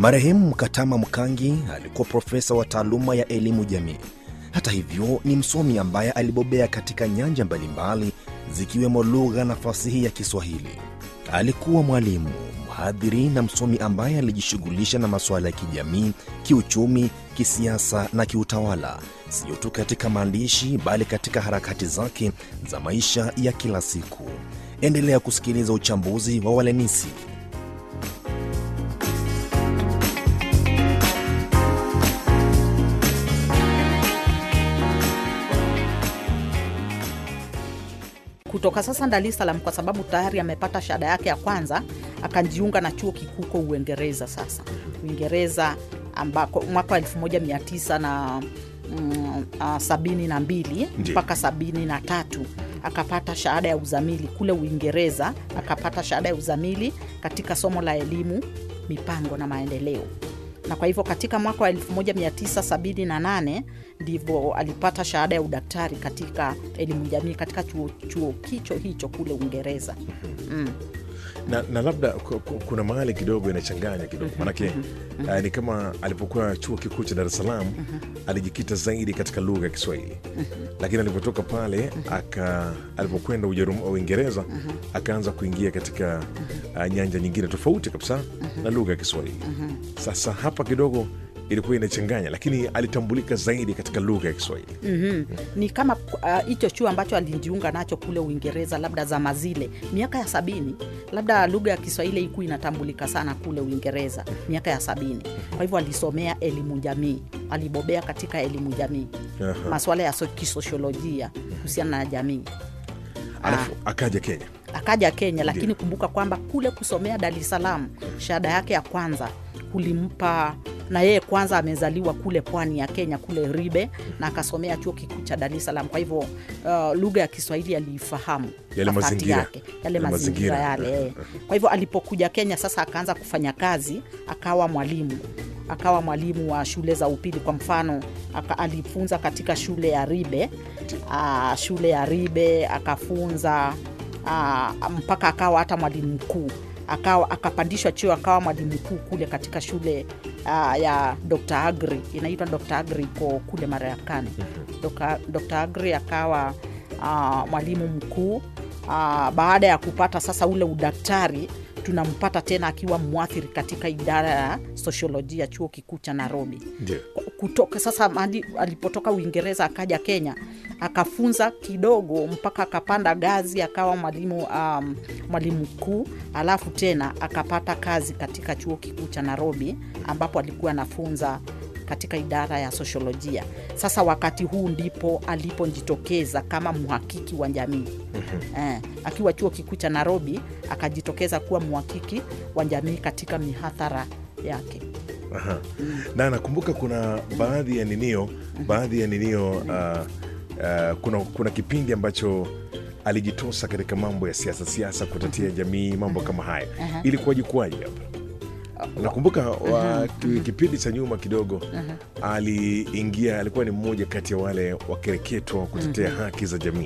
Marehemu Mkatama Mkangi alikuwa profesa wa taaluma ya elimu jamii. Hata hivyo, ni msomi ambaye alibobea katika nyanja mbalimbali zikiwemo lugha na fasihi ya Kiswahili. Alikuwa mwalimu, mhadhiri na msomi ambaye alijishughulisha na masuala ya kijamii, kiuchumi, kisiasa na kiutawala, sio tu katika maandishi bali katika harakati zake za maisha ya kila siku. Endelea kusikiliza uchambuzi wa Walenisi. kutoka sasa Dar es Salaam kwa sababu tayari amepata shahada yake ya kwanza, akajiunga na chuo kikuu huko Uingereza. Sasa Uingereza ambako mwaka wa 1900 na mm, ah, sabini na mbili Ndiyo. mpaka sabini na tatu akapata shahada ya uzamili kule Uingereza, akapata shahada ya uzamili katika somo la elimu, mipango na maendeleo na kwa hivyo katika mwaka wa 1978 ndivyo alipata shahada ya udaktari katika elimu jamii katika chuo, chuo kicho hicho kule Uingereza. na, na labda ku- ku- kuna mahali kidogo inachanganya kidogo manake uh, ni kama alipokuwa chuo kikuu cha Dar es Salaam alijikita zaidi katika lugha ya Kiswahili lakini alipotoka pale aka alipokwenda Ujerum- Uingereza akaanza kuingia katika uh, nyanja nyingine tofauti kabisa na lugha ya Kiswahili. Sasa hapa kidogo ilikuwa inachanganya, lakini alitambulika zaidi katika lugha ya Kiswahili. Mhm. Ni kama ah, hicho chuo ambacho alijiunga nacho kule Uingereza, labda zama zile miaka ya sabini, labda lugha ya Kiswahili ikuwa inatambulika sana kule Uingereza miaka ya sabini. Kwa hivyo alisomea elimu jamii, alibobea katika elimu jamii, Aha. masuala ya so- kisosiolojia kuhusiana na jamii. Alafu akaja Kenya. akaja Kenya, lakini kumbuka kwamba kule kusomea Dar es Salaam shahada yake ya kwanza kulimpa na yeye kwanza amezaliwa kule pwani ya Kenya kule Ribe na akasomea chuo kikuu cha Dar es Salaam. Kwa hivyo uh, lugha ya Kiswahili aliifahamu Yale wakati mazingira. yake, yale Yale mazingira mazingira. yale. eh. Kwa hivyo alipokuja Kenya sasa akaanza kufanya kazi, akawa mwalimu akawa mwalimu wa shule za upili. Kwa mfano aka, alifunza katika shule ya Ribe aa, shule ya Ribe akafunza aa, mpaka akawa hata mwalimu mkuu akawa akapandishwa cheo akawa mwalimu mkuu kule katika shule aa, ya Dr. Agri inaitwa Dr. Agri iko kule Marekani. Dr. Dr. Agri akawa aa, mwalimu mkuu aa, baada ya kupata sasa ule udaktari tunampata tena akiwa mwathiri katika idara ya sosiolojia chuo kikuu cha Nairobi Ndio. kutoka sasa mahali alipotoka Uingereza akaja Kenya akafunza kidogo mpaka akapanda gazi akawa mwalimu um, mwalimu mkuu, alafu tena akapata kazi katika chuo kikuu cha Nairobi ambapo alikuwa anafunza katika idara ya sosiolojia. Sasa wakati huu ndipo alipojitokeza kama mhakiki wa jamii eh, akiwa chuo kikuu cha Nairobi akajitokeza kuwa mhakiki wa jamii katika mihadhara yake. Aha. na nakumbuka kuna baadhi ya ninio baadhi ya ninio uh, uh, kuna, kuna kipindi ambacho alijitosa katika mambo ya siasa siasa kutatia jamii mambo kama haya ilikuwaje kuwaje hapa nakumbuka wa, ki- kipindi cha nyuma kidogo aliingia alikuwa ni mmoja kati ya wale wakereketwa wa kutetea haki za jamii